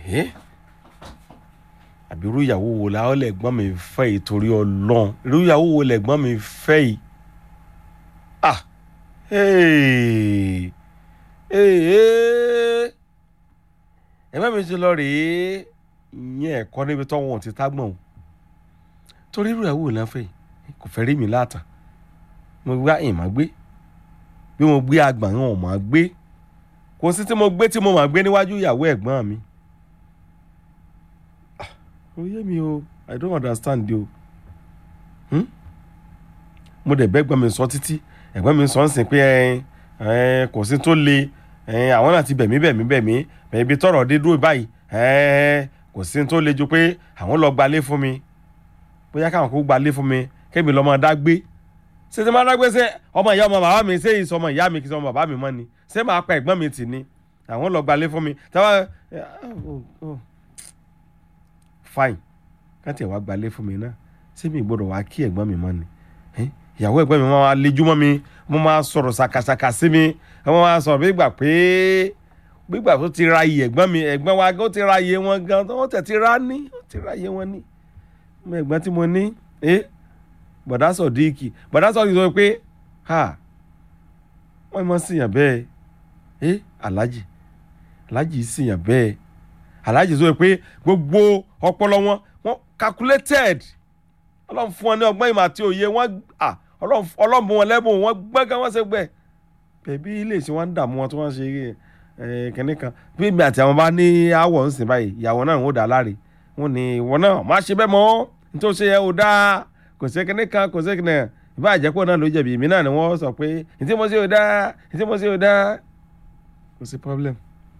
ẹ́ àbí irú ìyàwó wo la ó lẹ̀gbọ́n mi fẹ́ yìí torí ọlọ́run irú ìyàwó wo lẹ̀gbọ́n mi fẹ́ yìí ah hey hey ẹ̀gbọ́n mi ti lọ rèé ìyẹn ẹ̀kọ́ níbi tọ́wọ́n ti tágbọ̀n o torí irú ìyàwó la fẹ́ yìí kò fẹ́ rí mi láta mo gbá ìmọ̀ gbé bí mo gbé agbọ̀n ò mọ̀ gbé kò sí tí mo gbé tí mo mọ̀ gbé níwájú ìyàwó ẹ̀gbọ́n mi ó yé mi o i don't understand o hmm? mo dẹ̀ bẹ́gbọ́n mi sọ títí ẹ̀gbọ́n mi sọ ń sìn pé ẹ ẹ kò sí tó le ẹ àwọn náà ti bẹ̀mí bẹ̀mí bẹ̀mí bẹ̀mí ibi tọ̀rọ̀ dé dúró báyìí ẹ kò sí tó le ju pé àwọn lọ gbalé fún mi bóyá káwọn kó gbalé fún mi kémi lọ́mọ dá gbé ṣé ti máa dá gbé ṣe ọmọ ìyá ọmọ bàbá mi ṣé ìsọmọ ìyá mi kì í sọ ọmọ bàbá mi mọ́ ni ṣé máa pa ẹ̀gbọ́n mi tì ni àwọn lọ gbalé fún mi táwa fine káti ẹ̀ wá gbalé fún mi náà ṣé mi gbọ́dọ̀ wá kí ẹ̀gbọ́n mi mọ́ ni ìyàwó ẹ̀gbọ́n mi máa lejú mọ́ mi mo máa sọ̀rọ̀ ṣàkàṣàkà sí mi wọ́n máa sọ̀rọ̀ bí gbà pé gbígbà tó ti ra iye ẹ̀gbọ́n mi ẹ̀gbọ́n wa ó ti ra iye wọn gan tó wọ́n tẹ̀ ti ra ní ó ti ra iye wọn ní mo ẹ̀gbọ́n tí mo ní bọ̀dá sọ̀díìkì bọ̀dá sọ̀díìkì sọ pé ha wọ́n mọ̀ síyàn bẹ́ẹ̀ ẹ́ alájì alájì síyàn bẹ́ẹ̀ alájì sọ pé gbogbo ọpọlọ wọn wọn calculated ọlọ́run fún wọn ní ọgbọ́n ìmọ̀ àti òye wọn ọlọ́run fún wọn lẹ́bùn wọn gbọ́ngàn wọn ṣe gbẹ bẹ̀bí ilé ìṣe wọn ń dààmú wọn tí wọ́n ṣe kẹ́ní kan bí mi àti àwọn bá ní àwọ̀ ń sìn báyìí ìyàwó náà ń dà láre wọn ní ìwọ náà má ṣe bẹ́ẹ̀ mọ́ nítorí ṣe yẹ ò dáa kò sí kẹ́ní kan kò sí kẹ́ní ìbá àjẹpọ̀ náà ló jẹ̀bi èmi náà ni wọ́n sọ pé ìtí mo ṣe ò dáa ìtí mo ṣe ò dáa kò sí problem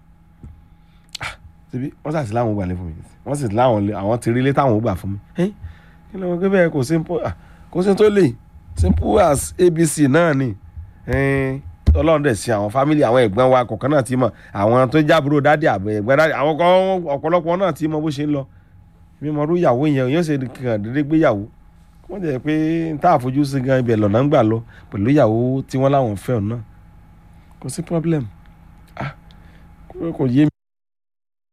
síbi wọ́n sàtì láwọn gbà lé fún mi wọ́n sì láwọn àwọn ti rí ilé táwọn gbà fún mi kí ló ń gbé bẹ́ẹ̀ kò simple kò sí tó lè simple as abc náà ni ọlọ́run dẹ̀ sí àwọn fámìlì àwọn ẹ̀gbọ́n wa kọ̀ọ̀kan náà ti mọ̀ àwọn tó jábúrò dádì àbẹ̀ ẹ̀gbọ́n dádì àwọn kan ọ̀pọ̀lọpọ̀ náà ti mọ bó ṣe ń lọ mímọ rú ìyàwó yẹn yóò ṣe kàn déédéé gbé ìyàwó wọ́n jẹ́ pé n tá àfojú sí gan ibẹ̀ lọ́nà ń gbà lọ pẹ̀lú ìyàwó tí wọ́n láwọn fẹ́ náà kò sí problem ah kò yé mi.